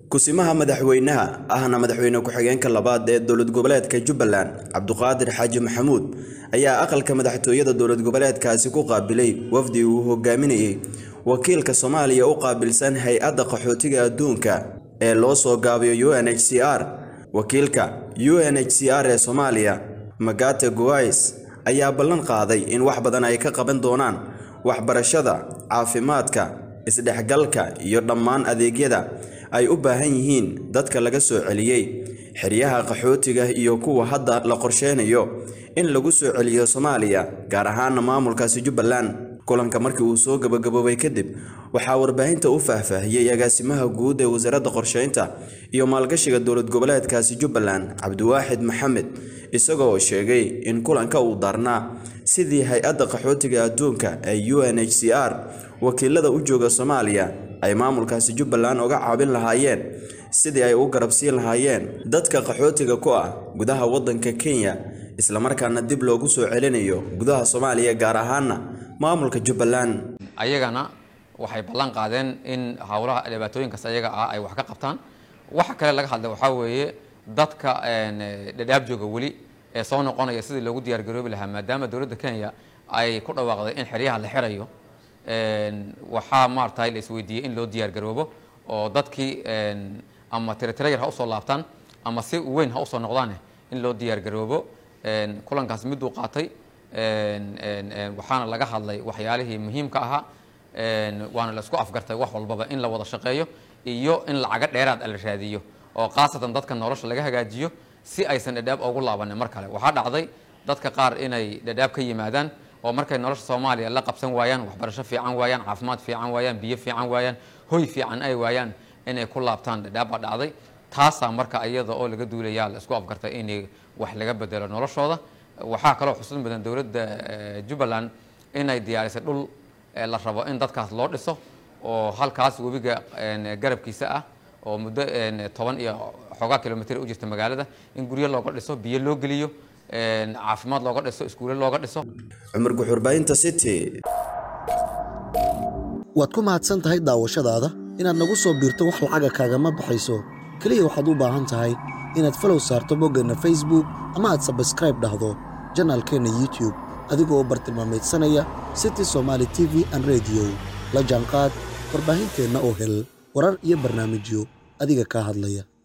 kusimaha madaxweynaha ahna madaxweyne ku-xigeenka labaad ee dowlad goboleedka jubbaland cabduqaadir xaaji maxamuud ayaa aqalka madaxtooyada dowlad goboleedkaasi ku qaabilay wafdi uu hogaaminayay wakiilka soomaaliya u qaabilsan hay-adda qaxootiga adduunka ee loo soo gaabiyo u n h c r wakiilka u n h c r ee soomaaliya magate guwais ayaa ballan qaaday in wax badan ay ka qaban doonaan waxbarashada caafimaadka isdhexgalka iyo dhammaan adeegyada ay u baahan yihiin dadka laga soo celiyey xeryaha qaxootiga iyo kuwa hadda la qorsheynayo in lagu soo celiyo soomaaliya gaar ahaana maamulkaasi jubbaland kulanka markii uu soo gabagaboobay kadib waxaa warbaahinta u faahfaahiyey agaasimaha guud ee wasaaradda qorsheynta iyo maalgashiga dowlad goboleedkaasi jubbaland cabdiwaaxid maxamed isagoo sheegay in kulanka uu daarnaa sidii hay-adda qaxootiga adduunka ee u n h c r wakiilada u jooga soomaaliya ay maamulkaasi jubbaland uga caabin lahaayeen sidii ay u garabsiin lahaayeen dadka qaxootiga ku ah gudaha waddanka kenya islamarkaana dib loogu soo celinayo gudaha soomaaliya gaar ahaana maamulka jubbaland ayagana waxay ballan qaadeen in howlaha dhibaatooyinkaas ayaga ah ay wax ka qabtaan waxa kale laga hadlay waxaa weeye dadka dhadhaab jooga weli ee soo noqonaya sidii loogu diyaargaroobi lahaa maadaama dowladda kenya ay ku dhawaaqday in xeryaha la xirayo waxaa maaragtay la isweydiiyey in loo diyaargaroobo oo dadkii ama tiratirayar ha usoo laabtaan ama si weyn ha usoo noqdaan in loo diyaargaroobo kulankaas miduu qaatay waxaana laga hadlay waxyaalihii muhiimka ahaa waana la isku afgartay wax walbaba in la wada shaqeeyo iyo in lacaga dheeraad la raadiyo oo khaasatan dadka nolosha laga hagaajiyo si aysan dhadhaab ugu laabanin mar kale waxaa dhacday dadka qaar inay dhadhaab ka yimaadaan oo markay nolosha soomaaliya la qabsan waayaan waxbarasho fiican waayaan caafimaad fiican waayaan biyo fiican waayaan hoy fiican ay waayaan inay ku laabtaan dhadhaab baa dhacday taasaa marka iyada oo laga duulayaa la isku afgartay inay wax laga bedelo noloshooda waxaa kaloo xusuus mudan dowladda jubbaland inay diyaarisay dhul la rabo in dadkaas loo dhiso oo halkaas webiga garabkiisa ah oo muddo toban iyo xoogaa kilomitr u jirta magaalada in guryo looga dhiso biyo loo geliyo caafimaad looga dhiso iskuulle looga dhiso cumar guxurbaahinta city waad ku mahadsan tahay daawashadaada inaad nagu soo biirto wax lacaga kaagama baxayso keliya waxaad u baahan tahay inaad falow saarto boggeenna facebook ama aad sabskraib dhahdo janaalkeenna youtube adigoo bartilmaameedsanaya city somaali t v an rediyo la jaanqaad warbaahinteenna oo hel warar iyo barnaamijyo adiga kaa hadlaya